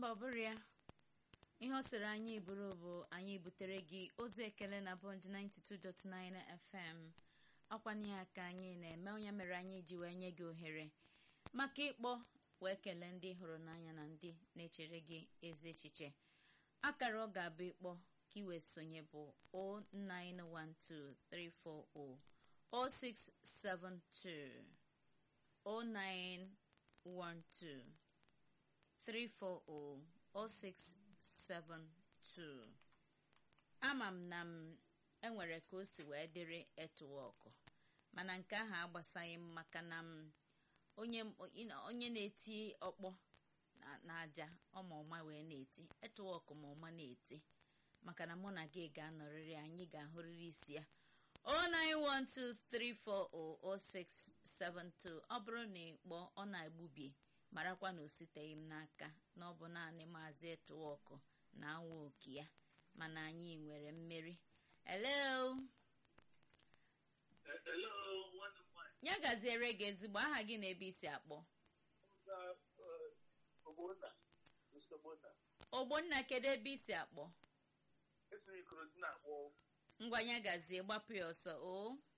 mba ọ bụrụ ya ihe ọ sịrị anyị bụrụ bụ anyị butere gị ozi ekele na bond 92.9 fm ọkwanye ya ka anyị na-eme onye mere anyị ji wee nye gị ohere maka ịkpọ wee kelee ndị hụrụ n'anya na ndị na-echere gị ezi echiche akara ọ ga-abụ ịkpọ ka ị wee sonye bụ 0912340 0672 0912 340 0672 ama m na m enwere ka o si wee dịrị etuwọkụ mana nke ahụ agbasaghị m maka na m onye onye na-eti ọkpọ na-aja ọma ọma wee na-eti etuwọkụ ma ọma na-eti maka na mụ na gị ga-anọrịrị anyị ga-ahụrịrị isi ya 09123400672 ọ bụrụ na ịkpọ ọ na-egbubi marakwa na o siteghị m n'aka na ọ bụ naanị maazị etuwọkụ na awa oke ya mana anyị nwere mmeri hello ya gaziere gị ezigbo aha gị na ebe isi akpọ ogbonna kedu ebe isi akpọ ngwa ya gazie gbapụ ya ọsọ o